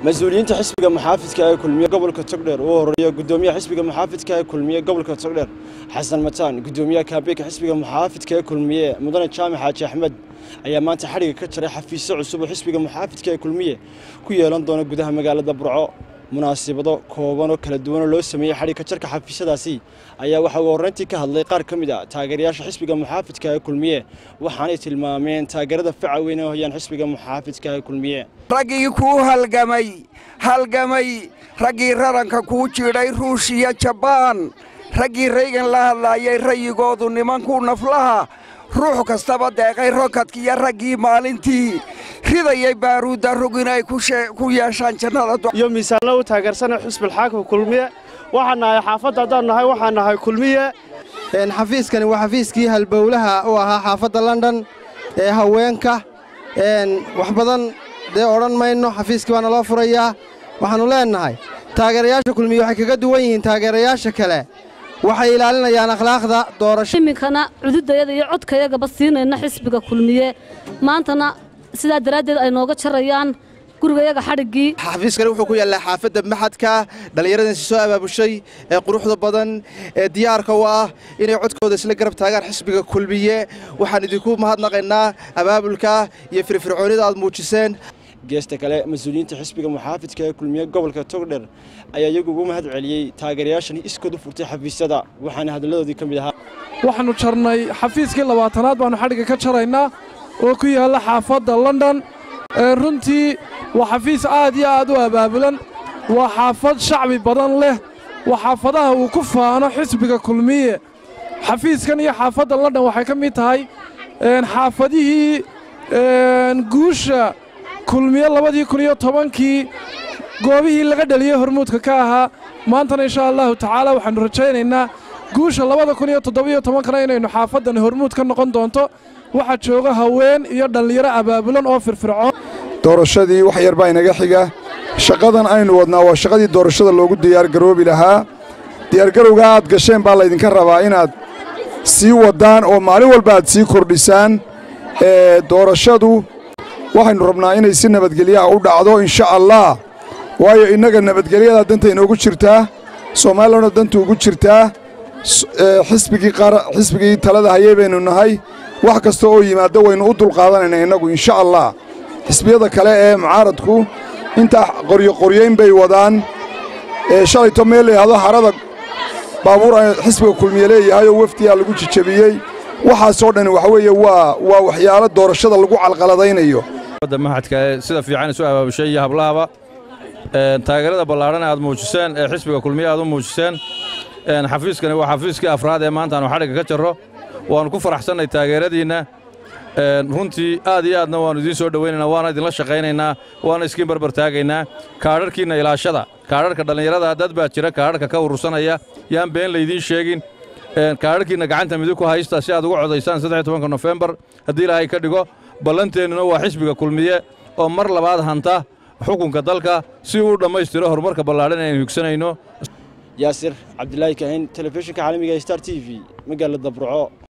mas-uuliyiinta xisbiga muxaafidka ee kulmiye gobolka togdheer uu horeeya gudoomiyaha xisbiga muxaafidka ee kulmiye gobolka togdheer xasan mataan gudoomiyaha kaabeeka xisbiga muxaafidka ee kulmiye mudane jaamac xaaji axmed ayaa maanta xadhiga ka jaray xafiisyo cusub oo xisbiga muxaafidka ee kulmiye ku yeelan doona gudaha magaalada burco munaasibado kooban oo kala duwanoo loo sameeyey xadhigka jarka xafiisyadaasi ayaa waxa uu horreyntii ka hadlay qaar ka mid a taageerayaasha xisbiga muxaafidka ee kulmiye waxaanay tilmaameen taageerada faca weyn ee hoyaan xisbiga muxaafidka ee kulmiye raggii kuu halgamay halgamay raggii raranka kuu jidhay ruushiya jabaan raggii raygan la hadlaayay rayigoodu nimankuu naflaha ruux kastaba deeqay rokadkiiyo raggii maalintii ridayay baaruudda rog inay ku yeeshaan jannada iyo miisaanla u taageersana xusbilxaakimka kulmiye waxaan nahay xaafadda haddaan nahay waxaan nahay kulmiye xafiiskani waa xafiiskii halbowlaha u ahaa xaafadda london ee haweenka wax badan dee odhan mayno xafiiskii baana loo furayaa waxaannu leennahay taageerayaasha kulmiye waxay kaga duwan yihiin taageerayaasha kale waxay ilaalinayaan akhlaaqda doorasho iminkana cududayada iyo codkayagaba siinayna xisbiga kulmiye maantana sidaa daraaddeed ay nooga jarayaan gurigayaga xadhiggii xafiiskani wuxuu ku yaallaa xaafadda maxadka dhallinyaradiisi soo abaabushay ee quruxda badan ee diyaarka u ah inay codkooda isla garab taagaan xisbiga kulmiye waxaan idinku mahadnaqaynaa abaabulka iyo firfircoonida aad muujiseen geesta kale mas-uuliyiinta xisbiga muxaafidka ee kulmiye gobolka togdher ayaa iyagu ugu mahad celiyey taageerayaashani iskood u furtay xafiisyada waxaana hadalladoodii ka mid ahaa waxaannu jarnay xafiiskii labaatanaad baannu xadhigga ka jaraynaa oo ku yaalla xaafadda london runtii waa xafiis aad iyo aad u abaabulan waa xaafad shacbi badan leh waa xaafadaha uu ku faano xisbiga kulmiye xafiiskan iyo xaafadda london waxay ka mid tahay xaafadihii guusha kulmiye labadii kun iyo tobankii goobihii laga dhaliyey hormuudka ka ahaa maantana inshaa allahu tacaala waxaannu rajaynaynaa guusha labada kun iyo toddobiyo tobankana inaynu xaafaddani hormuud ka noqon doonto waxaa jooga haween iyo dhallinyaro abaabulan oo firfircoon doorashadii wax yar baa inaga xiga shaqadan aynu wadnaa waa shaqadii doorashada loogu diyaargaroobi lahaa diyaargarowgaa aad gasheen baa laydinka rabaa inaad sii waddaan oo maalin walba aad sii kordhisaan doorashadu waxaynu rabnaa inay si nabadgelyaha u dhacdo insha allah waayo innaga nabadgelyadaa danta inoogu jirtaa soomaalilana danta ugu jirtaa xisbigii talada hayay baynu nahay wax kasta oo yimaaddo waynu u dulqaadanayna innagu insha allah xisbiyada kale ee mucaaradku intaa qoryoqoryayn bay wadaan shalayto meel layidhahdo harada baabuur xisbiga kulmiye leeyahay oo wefdiyaa lagu jijabiyey waxaasoo dhan waxa weeye waa waa waxyaalo doorashada lagu calqaladaynayo mahadka sida fiican isu abaabushay iyo hablahaba taageerada ballaadhan aad muujiseen ee xisbiga kulmiye aad u muujiseen xafiiskani waa xafiiskii afraad ee maanta aanu xadhigga ka jarro waannu ku faraxsannay taageeradiinna runtii aad iyo aadna waannu idiin soo dhowaynaynaa waana idinla shaqaynaynaa waana iskiin barbar taagaynaa kaadharhkiinna ilaashada kaadharhka dhallinyarada dad baa jira kaadharhka ka urursanaya yaan been laydiin sheegin kaadharhkiinna gacanta midig ku haysta si aad uga codaysaan saddex tobanka nofembar haddii ilaahay ka dhigo ballanteennuna waa xisbiga kulmiye oo mar labaad hanta xukunka dalka si uu dhammaystiro horumarka ballaadhan aynu higsanayno yaasir cabdilaahi kahin telefishinka caalamiga star t v magaalada burco